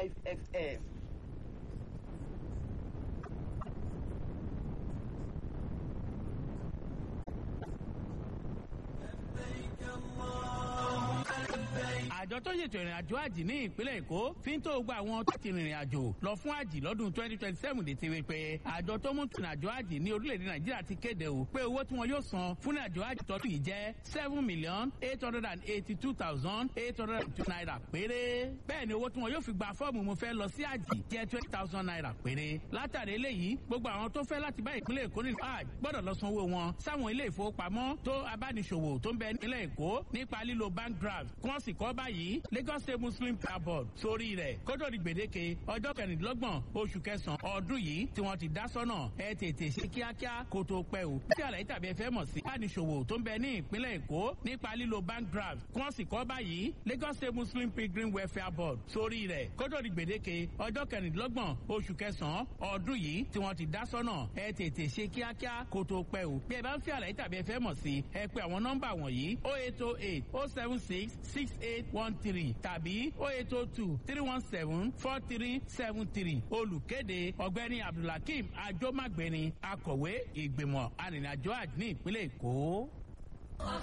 five fm. àjọ tó ṣètò ìrìn àjò àjì ní ìpínlẹ̀ èkó fi ń tó gba àwọn tó ti rìnrìn àjò lọ fún àjì lọ́dún twenty twenty seven létí wípé àjọ tó mú ìrìn àjò àjì ní orílẹ̀-èdè nàìjíríà ti kéde o pé owó tí wọn yóò san fún àjò àjì tọ́tù yìí jẹ́ seven million eight hundred and eighty two thousand eight hundred and two naira péré bẹ́ẹ̀ ni owó tí wọn yóò fi gba fọ́ọ̀mù mo fẹ́ lọ sí àjì jẹ́ twenty thousand naira péré látàrí eléyìí gbogbo àwọn tó fẹ́ láti bá ìpínlẹ̀ èkó nínú àjì gbọ́dọ̀ lọ san owó wọn sáwọn ilé ìfowópamọ́ tó abániṣòwò tó ń bẹ nílẹ̀ èkó nípa lílo bank draft kí wọ́n sì kọ́ báyìí lagos state muslim prayer board sórí rẹ̀ kótó di gbèdéke ọjọ́ kẹrìndínlọ́gbọ̀n oṣù kẹsàn-án ọdún yìí tí wọ́n ti dá sọ́nà ẹ tètè ṣe kíákíá kó tó pẹ́ o. tí àlàyé tàbí ẹ fẹ́ mọ̀ sí abániṣòwò tó ń bẹ ní ìpínlẹ̀ èkó nípa lílo bank draft kí wọ́n sì kọ́ báyìí lagos state muslim pilgrim welfare board sórí rẹ̀ kótó di gbèdéke ọjọ́ kẹrìndínlọ́gbọ̀n oṣù kẹsàn-án ọdún yìí tí wọ́n ti dá sọ́nà ẹ tètè ṣe kíákíá kó tó pẹ́ o. bí ẹ bá ń fi àlàyé tàbí ẹ fẹ́ mọ̀ sí ẹ pé àwọn nọ́mbà wọ̀nyí oh eight oh eight oh seven six six eight one three tàbí oh eight oh two three one seven four three seven three olùkéde ọ̀gbẹ́ni abdulhakeem ajomagbeni akọ̀wé ìgbìmọ̀ arìnrìnàjò àjò ní ìpínlẹ̀ èkó.